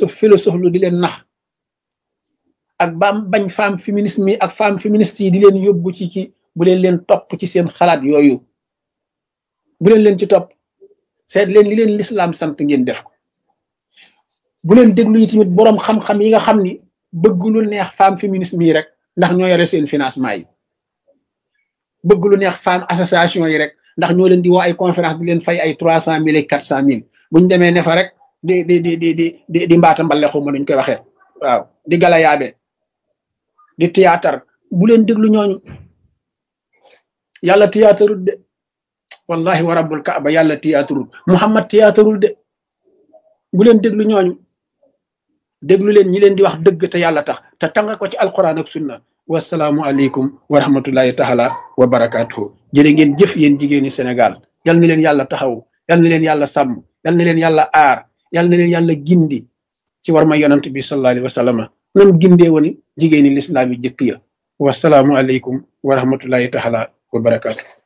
philosophe philosophe lu di leen nax ak baam bañ femme féminisme yi ak femme féministe yi di leen yóbbu ci ci bu leen leen topp ci seen xalaat yooyu bu leen leen ci topp seet leen li leen lislaam sant ngeen def ko bu leen déglu yi tamit boroom xam-xam yi nga xam ni bëgg lu neex femme féminisme yi rek ndax ñoo yore seen financement yi bëgg lu neex femme association yi rek ndax ñoo leen di woo ay conférence di leen fay ay trois cent mille et quatre cent mille buñ demee ne fa rek di di di di di di di mbaata mbale xuma nuñ koy waxee waaw di gala yaabe di théâtre bu leen déglu ñooñu yàlla théâtrul de wallahi wa rabbul kaaba yàlla théâtrul muhammad théâtrul de bu leen déglu ñooñu déglu leen ñi leen di wax dëgg te yàlla tax te tanga ko ci alquran ak sunna wasalaamu aleykum wa rahmatullahi taala wa barakaatuhu jërë ngeen jëf yéen jigéeni Sénégal yal na leen yàlla taxaw yal na leen yàlla sàmm yal na leen yàlla aar yal na leen yàlla gindi ci war ma yonant bi sallallahu alayhi wa sallam nam gindee woon jigéeni lislaam yi jëkk ya wasalaamu aleykum wa rahmatullahi taala wa barakaatuhu